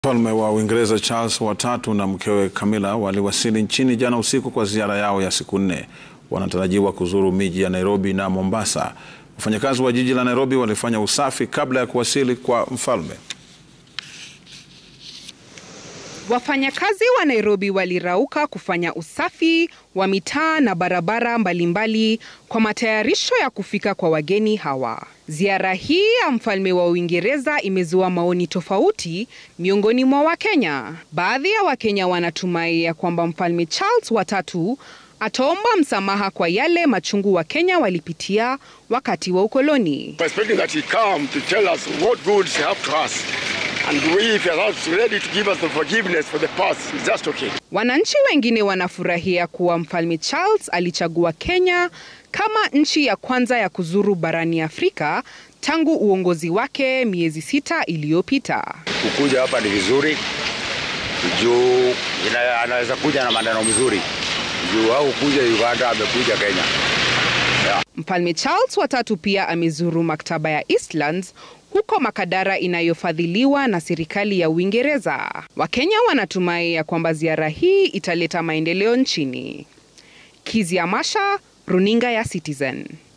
Mfalme wa Uingereza Charles watatu na mkewe Camilla waliwasili nchini jana usiku kwa ziara yao ya siku nne. Wanatarajiwa kuzuru miji ya Nairobi na Mombasa. Wafanyakazi wa jiji la Nairobi walifanya usafi kabla ya kuwasili kwa mfalme. Wafanyakazi wa Nairobi walirauka kufanya usafi wa mitaa na barabara mbalimbali kwa matayarisho ya kufika kwa wageni hawa. Ziara hii ya mfalme wa Uingereza imezua maoni tofauti miongoni mwa Wakenya. Baadhi ya Wakenya wanatumai ya kwamba mfalme Charles watatu ataomba msamaha kwa yale machungu Wakenya walipitia wakati wa ukoloni. expecting that he come to tell us what goods he have to us. And we, if he is ready to give us the forgiveness for the past, it's just okay. Wananchi wengine wanafurahia kuwa mfalme Charles alichagua Kenya kama nchi ya kwanza ya kuzuru barani Afrika tangu uongozi wake miezi sita iliyopita. Kukuja hapa ni vizuri juu ina- anaweza kuja na maneno mzuri juu au kuja Uganda, amekuja Kenya. Mfalme Charles watatu pia amezuru maktaba ya Eastlands huko Makadara inayofadhiliwa na serikali ya Uingereza. Wakenya wanatumai ya kwamba ziara hii italeta maendeleo nchini. Kizia Masha, Runinga ya Citizen.